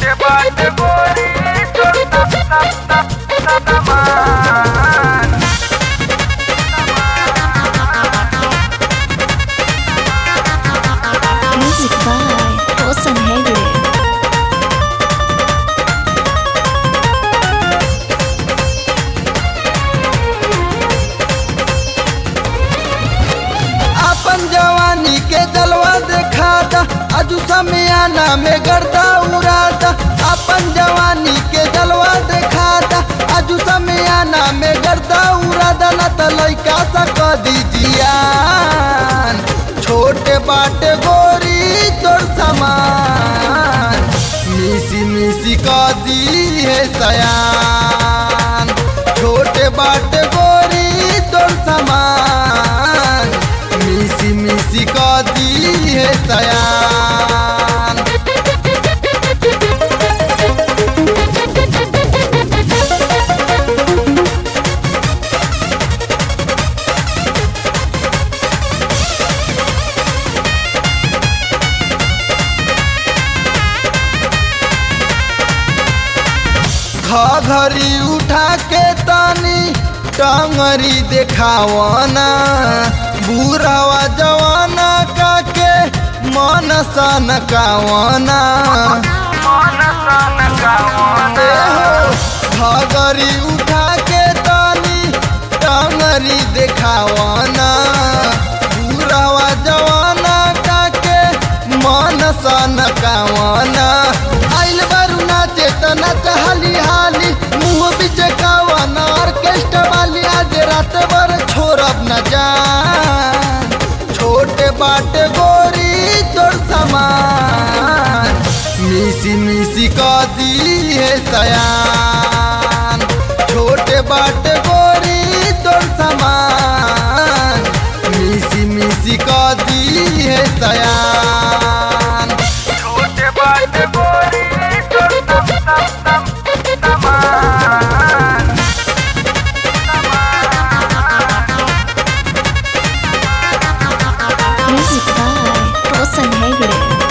छोटे बाट गोरी तोर तप तप तप तप तमान Music by Osan Hegde. अपन जवानी के जलवा दिखाता अजू समियाना में गर्दा उड़ाता अपन जवानी के जलवा दिखाता अजू समियाना में गर्दा उड़ाता न त लइका सा क दीजियान छोटे बाटे गोरी तोर समान मिसी मिसी क दी है सयान छोटे बाटे गोरी तोर समान मिसी मिसी क दी है सयान घरी उठा के तानी टंगरी देखावना बुढ़ावा जवाना का के मन सन कावना मन सन गावन घरी उठा के तानी टंगरी देखावना बुढ़ावा जवाना का के मन सन कावना आइल बारू नाचे त नाच हाली हाली मुँह बीच कावना ऑर्केस्ट्रा वाली आज रात भर छोड़ब न जान छोटे बाटे गोरी तोर समान मिसी मिसी क दी है सयान छोटे बाटे गोरी तोर समान मिसी मिसी क दी है सयान छोटे बाट गोरी तोर तप तप तप तमान Music by Osan Hegde.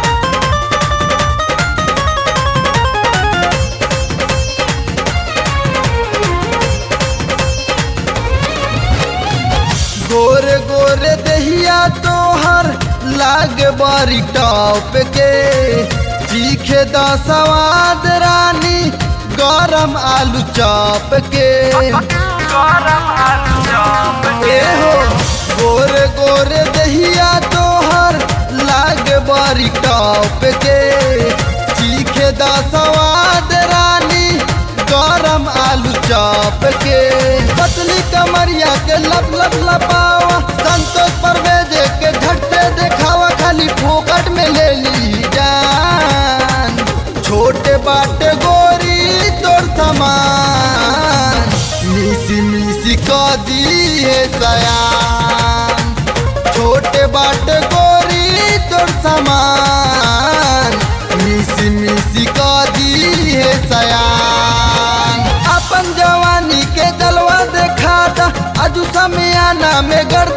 गोरे गोरे दहिया तोहर लाग बारी टॉप के चीखे द सवाद रानी गरम आलू चॉप के गरम आलू चॉप ए हो गोरे गोरे दहिया तोहर लाग बारी टॉप के चीखे द सवाद रानी गरम आलू चॉप के पतली कमरिया के लब लब लपावा संतोष परवेज के झट से देखावा खाली फोकट में ले ली जान छोटे बाटे गोरी तोर समान मिसी मिसी क दी है सयान छोटे बाटे गोरी तोर समान मिसी मिसी क दी है सयान अपन जवानी के जलवा देखाता अजू समियाना में गर्द